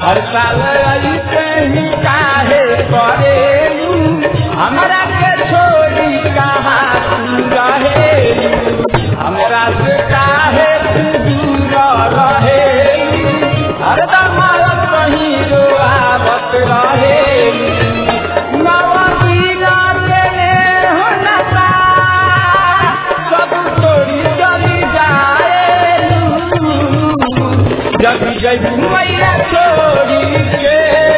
हर साल ऐसे ही काहे करेलू हमरा के छोड़ी कहाँ तू रहेलू हमरा से काहे तू दूर रहेलू हरदम कहीं जो आवत रहेलू नवदीना तेरे हो नशा, सब तोड़ी चली जाएलू जब जब मैया छोड़ी के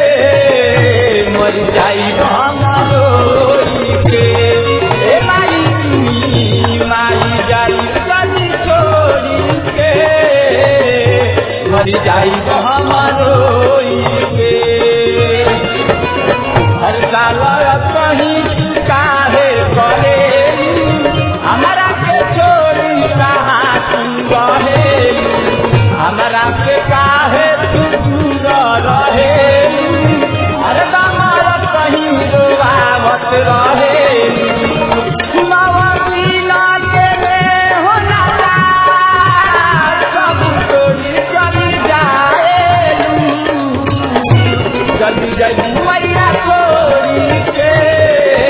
मर जाई रोई के ए माई माई जाई जल्दी छोड़ी के मर जाई रोई के हर साल कहीं काहे करे हमरा के छोड़ी कहाँ तू रहेलू हमरा के काहे तू दूर रहेलू अरे कमर कहीं रोआवत रहेलू नवदीना के में हो नशा, सब तोड़ी चली जाएलू जल्दी जल्दी मैया छोड़ी के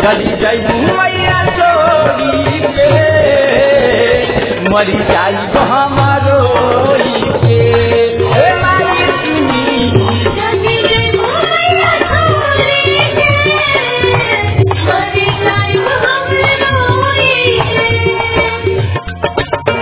चली जाई मैया चोरी के मरी जाई हमारो के हे माई सुनी जगी जय मोया छोरी के मरी जाई हम रोई के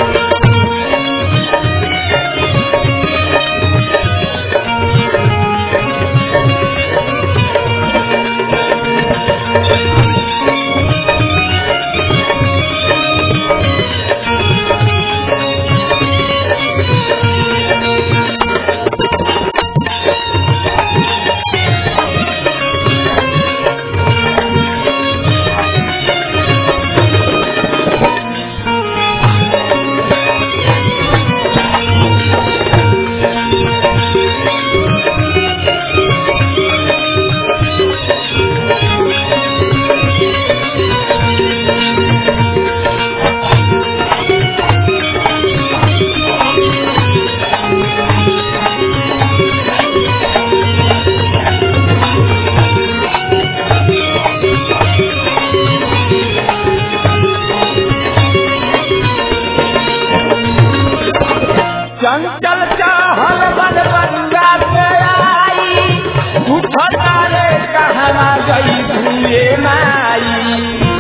चंचल चाहल बन बंगा से आई उठल रे कहना गई भूले माई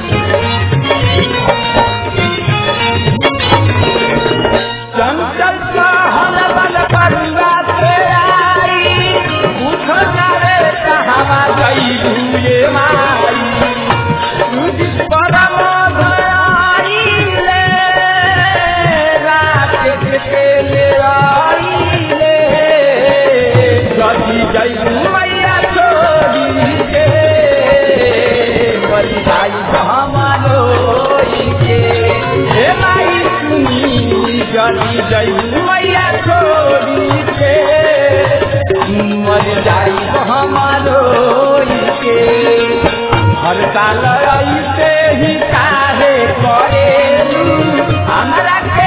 चंचल चाहल बन बंगा से आई उठल रे कहना गई भूले माई तुझ परम दयाले रात के ले आईले जदी जई मैया छोड़ी के बड़ी भाई हमारो के हे माई सुनी जदी जई मैया छोड़ी के मर जाई हमारो के हर साल ऐसे ही काहे करे हमरा के